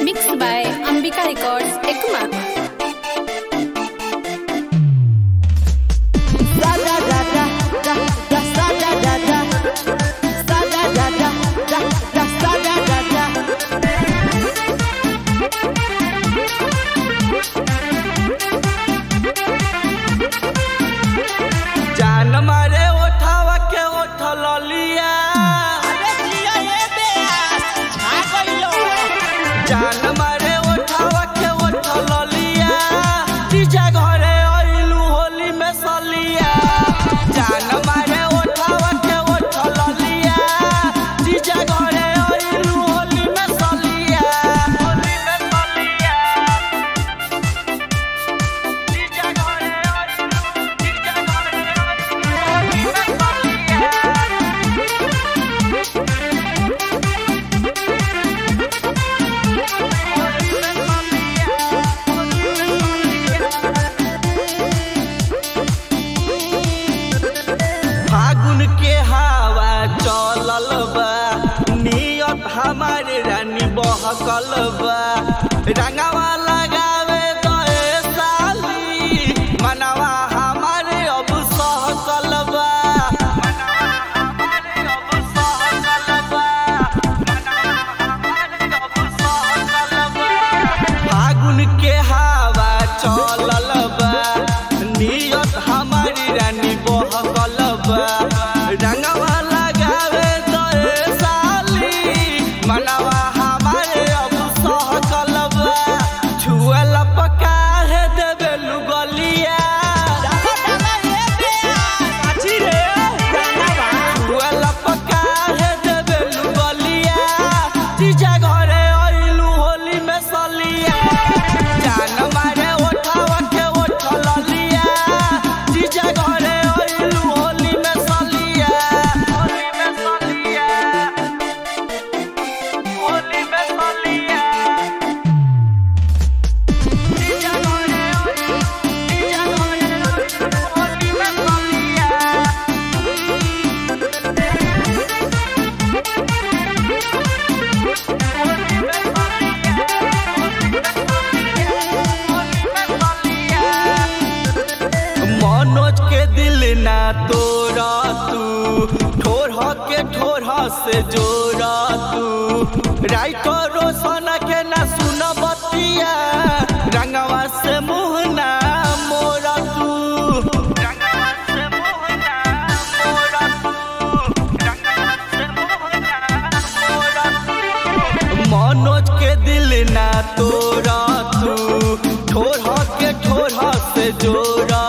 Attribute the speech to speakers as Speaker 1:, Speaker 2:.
Speaker 1: Mixed by Ambika Records, Ekuma.
Speaker 2: जान मारे ओठावा के ओठ ललिया जान मारे ओठावा के ओठ ललिया तीजा घरे आइलू होली में सलिया जान मारे ओठावा के ओठ ललिया तीजा घरे आइलू होली में सलिया होली में सलिया तीजा घरे आइलू तीजा घरे आइलू होली में सलिया फागुन के हवा चलल बा नियत हमारे रानी बहकल बा रंगवा लगावे दए साली मनवा हमारे अब सहकल बा मनवा हमारे अब सहकल बा मनवा हमारे अब सहकल बा फागुन के हवा चलल बा नियत हमारी रानी बहकल बा रंगवा लगावे दए साली मनवा हमारे अब सहकल बा छुअल पका है देवे लुगलिया छुअल पका है देवे लुगलिया तीजा घरे आइलू होली में सलिया जान मारे ओठावा के ओठ ललिया तीजा घरे आइलू होली में सलिया होली में सलिया होली में सलिया तीजा घरे आइलू तीजा घरे आइलू होली में सलिया मनोज के दिल ना तोड़ा तू ठोर के ठोर से जोड़ा तू राइटर रोशन के ना सुन बतिया रंगवा से मुँह ना मोरा तू रंगवा से मुँह ना मोरा तू रंगवा से मुँह ना मोरा तू मनोज के दिल ना तोड़ा तू ठोर के ठोर से जोड़ा